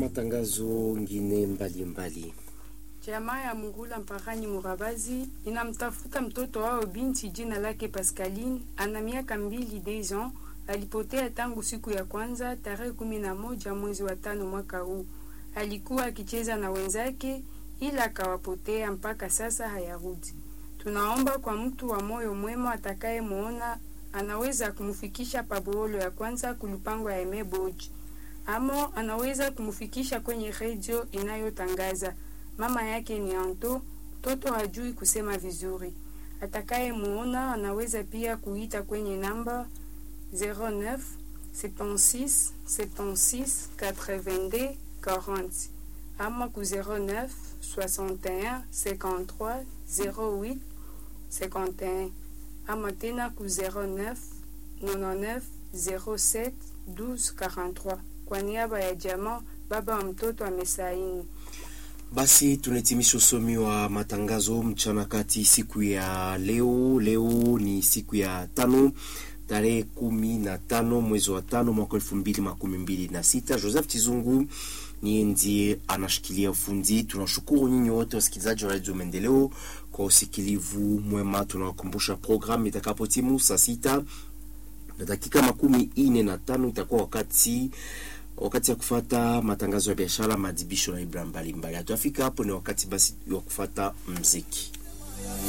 matangazo ngine mbalimbali. Jamaa ya Mungula Mpakani Murabazi inamtafuta mtoto wao binti jina lake Pascaline, ana miaka mbili deux ans. Alipotea tangu siku ya kwanza tarehe kumi na moja mwezi wa tano mwaka huu. Alikuwa akicheza na wenzake, ila akawapotea mpaka sasa hayarudi. Tunaomba kwa mtu wa moyo mwema atakayemuona anaweza kumfikisha paboolo ya kwanza kulupango ya Emeboji, amo anaweza kumfikisha kwenye redio inayotangaza mama yake ni Anto, mtoto hajui kusema vizuri. Atakayemuona anaweza pia kuita kwenye namba 09 76 76 82 40 ama ku 09 61 53 08 51 ama tena ku 09 99 07 12 43. Kwa niaba ya jamaa, baba wa mtoto amesaini. Basi tunahitimisha usomi wa matangazo mchana kati siku ya leo. Leo ni siku ya tano tarehe kumi na tano mwezi wa tano mwaka elfu mbili makumi mbili na sita. Joseph Chizungu niye ndiye anashikilia ufundi. Tunashukuru nyinyi wote wasikilizaji wa Radio Maendeleo kwa usikilivu mwema. Tunawakumbusha programu itakapotimu saa sita na dakika makumi ine na tano itakuwa wakati wakati ya kufata matangazo ya biashara, madibisho na ibra mbalimbali. Hatuyafika hapo, ni wakati basi wa kufata mziki.